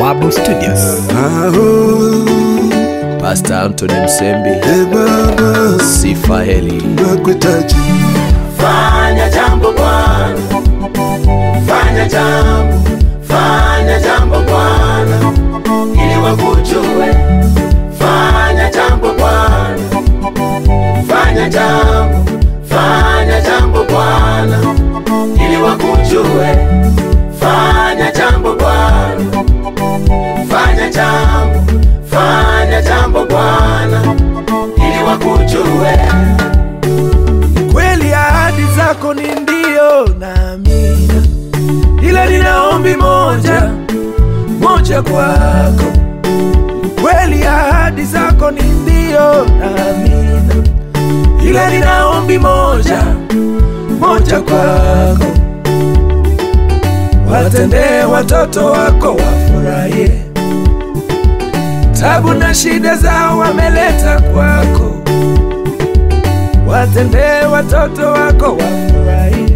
Marble Studios. Aho, Pastor Anthony Msembi, e Baba, Sifa Heli. nakuhitaji. Fanya jambo Bwana, fanya jambo, fanya jambo Bwana, ili wakujue. Fanya jambo Bwana, fanya jambo, fanya jambo Bwana, ili wakujue. Fanya jambo Bwana, fanya jambo, fanya jambo Bwana, ili wakujue. kweli ahadi zako ni ndio na amina, ila nina ombi moja moja kwako. Kweli ahadi zako ni ndio na amina, ila nina ombi moja moja kwako. Watendee watoto wako wafurahie, tabu na shida zao wameleta kwako watendee watoto wako wafurahie,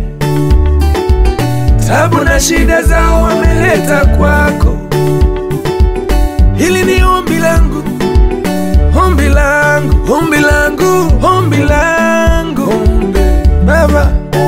tabu na shida zao wameleta kwako. Hili ni ombi langu, ombi langu, ombi langu, ombi langu, ombi Baba.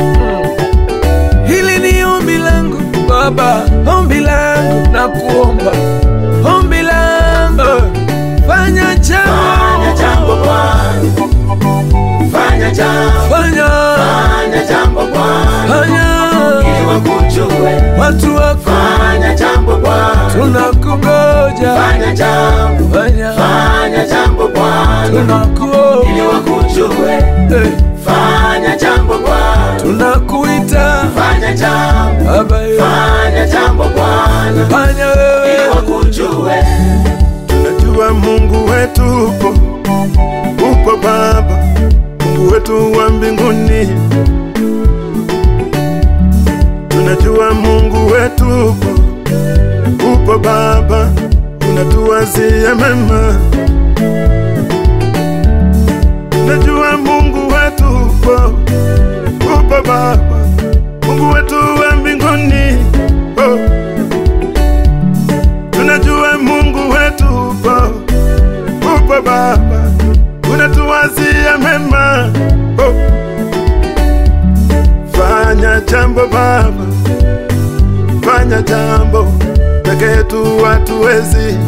Hili ni ombi langu Baba, ombi langu na kuomba, ombi langu, fanya Fanya jambo, jambo Bwana, fanya jambo, fanya, fanya jambo Bwana, fanya ili wakujue. watu wako Fanya jambo Bwana, tunakungoja, fanya jambo, fanya fanya jambo Bwana, ili tunakuomba, wakujue. eh, Fanya jambo Bwana, tunakuita fanya jambo, Baba, eh, fanya jambo Bwana, fanya ili wewe wakujue. Tunajua Mungu wetu upo, upo Baba, Mungu wetu wa mbinguni. Tunajua Mungu wetu upo, upo Baba, unatuwazia mema. Tunajua Mungu wetu upo, upo Baba, Mungu wetu wa mbinguni. Oh. Tunajua Mungu wetu upo, upo Baba, unatuwazia mema. Oh. Fanya jambo Baba, fanya jambo peke yetu hatuwezi.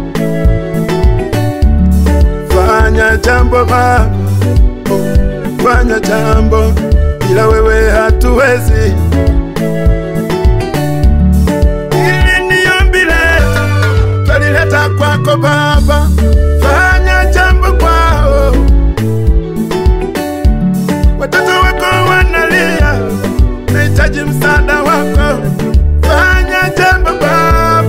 Fanya jambo Baba, oh. fanya jambo bila wewe hatuwezi. Hili ni ombi letu, twalileta kwako Baba, fanya jambo kwao. Watoto wako wanalia, nahitaji msaada wako, fanya jambo Baba.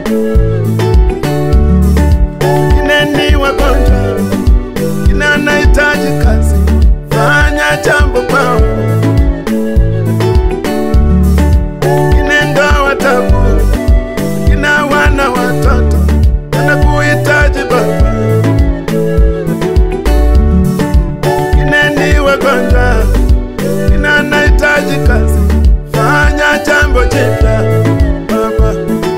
Kina ni wagonjwa, kina nahitaji kazi, fanya jambo kwao. Kina ndoa tabu, kina wana watoto wanakuhitaji Baba, kina ni wagonjwa, kina nahitaji kazi, fanya jambo jipya Baba,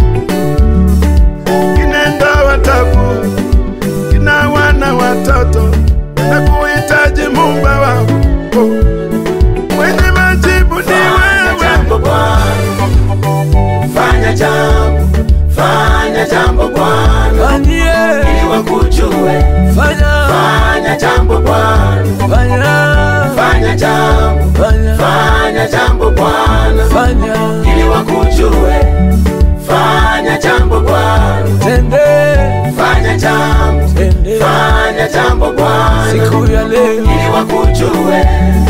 kina ndoa tabu, kina wana watoto wanakuhitaji Muumba wao, mwenye majibu ni Fanya wewe. jambo Bwana, fanya jambo, fanya jambo Bwana, fanyie, ili wakujue. fanya, Fanya jambo Bwana, fanya, fanya jambo, fanya, fanya jambo Bwana, fanya, ili wakujue. Fanya jambo Bwana, tende, fanya jambo, tende, fanya jambo Bwana, siku ya leo ili wakujue.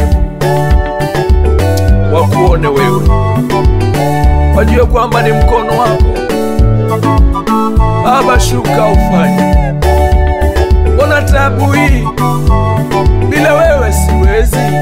wakuone wewe, wajue kwamba ni mkono wako Baba, shuka ufanye. Mbona tabu hii bila wewe siwezi,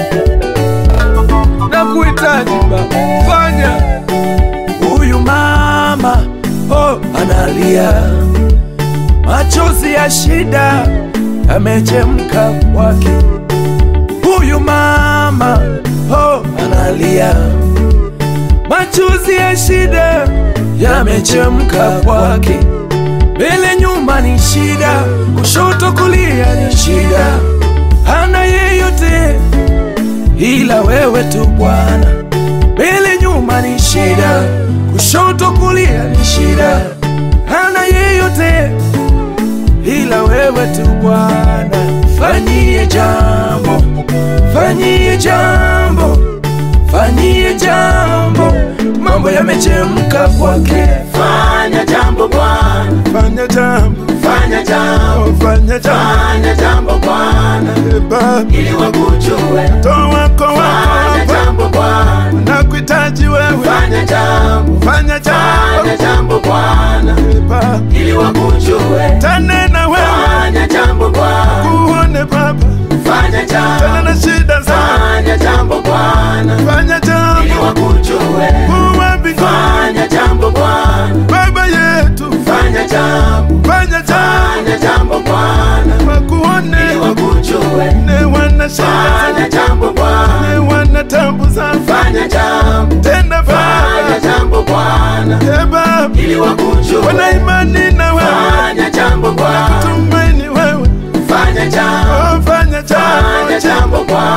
na kuhitaji Baba, fanya. Huyu mama oh, analia machozi ya shida yamechemka kwake. Huyu mama oh, analia machozi ya shida yamechemka kwake. Mbele nyuma ni shida, kushoto kulia ni shida, hana yeyote ila wewe tu Bwana. Mbele nyuma ni shida, kushoto kulia ni shida, hana yeyote ila wewe tu Bwana. Fanyie jambo, fanyie jambo, fanyie jambo, mambo yamechemka kwake. Fanya jambo Bwana, fanya jambo fanya jambo, fanya jambo fanya jambo Bwana, Eh, Baba ili wakujue. toa wako wako Fanya hapa jambo Bwana, nakuhitaji wewe fanya jambo, fanya jambo fanya jambo Bwana, Eh, Baba ili wakujue. tanena wewe Fanya jambo Bwana, kuone Baba fanya tena jambo, na shida zangu fanya jambo Bwana, fanya ili jambo wakujue. kuwa mbinguni Fanya jambo Bwana, Baba yetu fanya jambo, fanya jambo fanya jambo Bwana, ili wakuone wakujue. ne wana shida Fanya jambo Bwana, ne wana tabu zangu fanya jambo, tenda fanya Baba jambo Bwana, Eh, Baba ili wakujue. wana imani na wewe Fanya jambo Bwana, tumaini wewe fanya jambo, oh, fanya fanya jambo jambo Bwana,